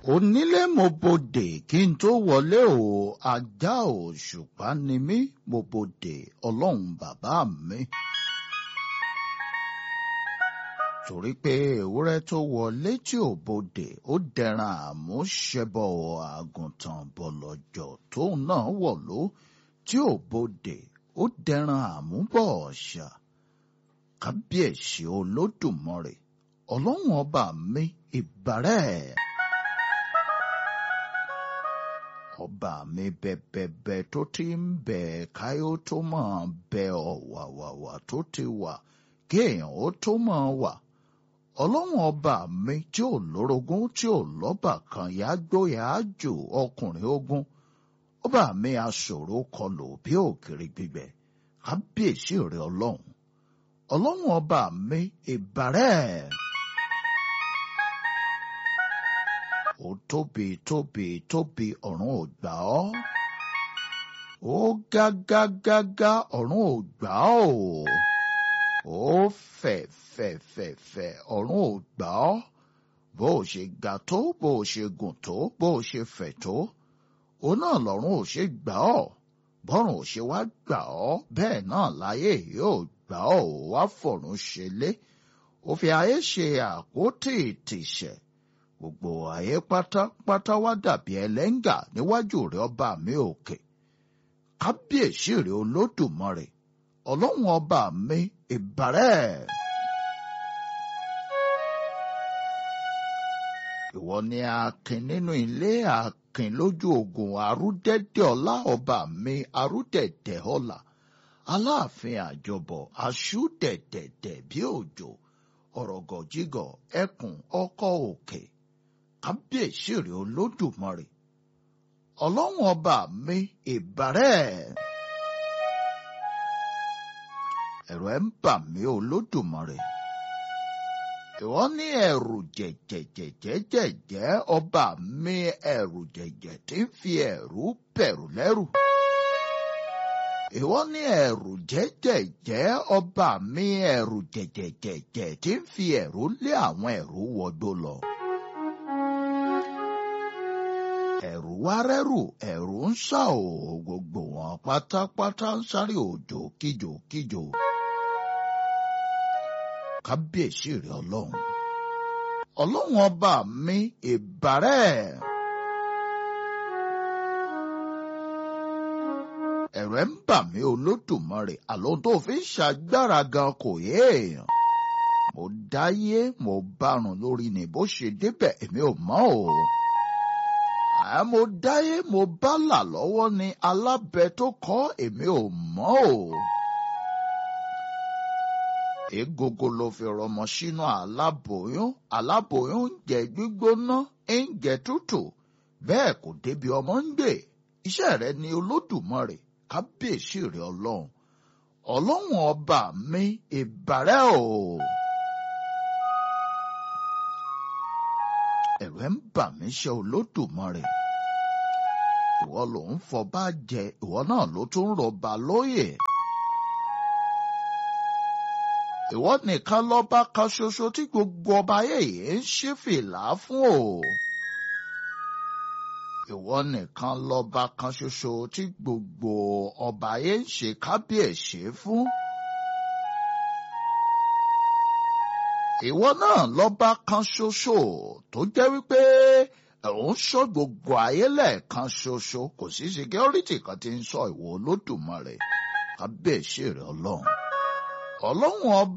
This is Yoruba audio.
onílé mo bodè kí n tó wọlé o ajá òṣùpá ni mí mo bodè ọlọ́run bàbá mi. torí pé ewúrẹ́ tó wọlé tí ò bodè ó dẹran àmúṣẹbọ àgùntàn bọ̀lọ̀jọ̀ tóun náà wọ̀lú tí ò bodè ó dẹran àmúbọ̀ ọ̀ṣà kábíyèsí olódùmarè ọlọ́run ọba mi ìbàrẹ̀. ọba mi bẹ̀bẹ̀bẹ̀ tó ti ń bẹ̀ káyọ̀ tó máa bẹ ọ̀wàwàwà tó ti wà kéèyàn ó tó máa wà ọlọ́run ọba mi tí ò lórogún tí ò lọ́bà kan yá gbóyà ájò ọkùnrin ogun ọba mi aṣòro kọlù bí òkèrè gbígbẹ kábíyèsí rẹ ọlọ́run ọlọ́run ọba mi ìbàrẹ̀. ó tóbi tóbi tóbi ọ̀run ò gbà ọ́ ó gágágágá ọ̀run ò gbà ọ́ ó fẹ̀ fẹ̀ fẹ̀ fẹ̀ ọ̀run ò gbà ọ́ bó o ṣe ga tó bó o ṣe gùn tó bó o ṣe fẹ̀ tó ó náà lọ́run ò ṣe gbà ọ́ bọ́run ò ṣe wá gbà ọ́ bẹ́ẹ̀ náà láyé yóò gbà ọ́ ò wá fọ̀run ṣe lé ó fi ayé ṣe àpótí ìtìṣẹ̀ gbogbo ayé pátápátá wá dàbí ẹlẹ́ngà níwájú rẹ̀ ọba mi òkè kábíyèsí rẹ̀ olódùmarè ọlọ́run ọba mi ìbàrẹ̀. ìwọ ni akin nínú ilé akin lójú ogun arúdẹ́dẹ́ ọlá ọba mi arúdẹ̀dẹ̀ ọlá aláàfin àjọbọ̀ aṣúdẹ̀dẹ̀dẹ̀ bí òjò ọ̀rọ̀gọ̀jígọ̀ ẹkùn ọkọ̀ òkè kábíyèsí rẹ̀ olódùmarè ọlọ́run ọba mi ìbàrẹ̀. ẹ̀rù ẹ̀ ń bà mí olódùmarè ìwọ ní ẹ̀rù jẹ̀jẹ̀jẹ̀jẹ̀jẹ̀ ọba mi ẹ̀rù jẹ̀jẹ̀ tí ń fi ẹ̀rù bẹ̀rù lẹ́rù ìwọ ní ẹ̀rù jẹ́jẹ̀jẹ́ ọba mi ẹ̀rù jẹ̀jẹ̀jẹ̀jẹ̀ tí ń fi ẹ̀rù lé àwọn ẹ̀rù wọgbó lọ. ẹ̀rù wá rẹ́rù ẹ̀rù ń sá o gbogbo wọn pátápátá ń sáré òjò kíjò kíjò. kábíyèsí rẹ ọlọ́run ọlọ́run ọba mi ìbàrẹ̀. ẹ̀rù ẹ̀ ń bà mí olódùmarè àlọ́ tó fi ń ṣàgbára gan kò yé èèyàn. mo dáyé mo bárun lórí ni bó ṣe débẹ̀ èmi ò mọ̀ o. àá mo dáyé mo bá là lọ́wọ́ ni alábẹ tó kọ́ èmi ò mọ̀ o. egogo ló fi rọmọ sínú aláboyún aláboyún ń jẹ gbígbóná ń jẹ tútù bẹ́ẹ̀ kò débi ọmọ ń gbé iṣẹ́ rẹ ni olódùmarè kábíyèsí rẹ ọlọ́run ọlọ́run ọba mi ìbàrẹ̀ o. ẹ̀rù ẹ̀ ń bà mí ṣe olódùmarè ìwọ ló ń fọba jẹ ìwọ náà ló tún rọba lóyè. ìwọ nìkan lọ́ba kan ṣoṣo tí gbogbo ọba ayé yìí ń ṣí fìlà fún o ìwọ nìkan lọ́ba kan ṣoṣo tí gbogbo ọba ayé ń ṣe kábíyèsí fún. ìwọ náà lọ́ba kan ṣoṣo tó jẹ́ wípé òun ṣọ́ gbogbo ayé lẹ́ẹ̀kan ṣoṣo kò sí security kan tí ń sọ ìwọ olódùmarè kábíyèsí rẹ ọlọ́run ọlọ́run ọba.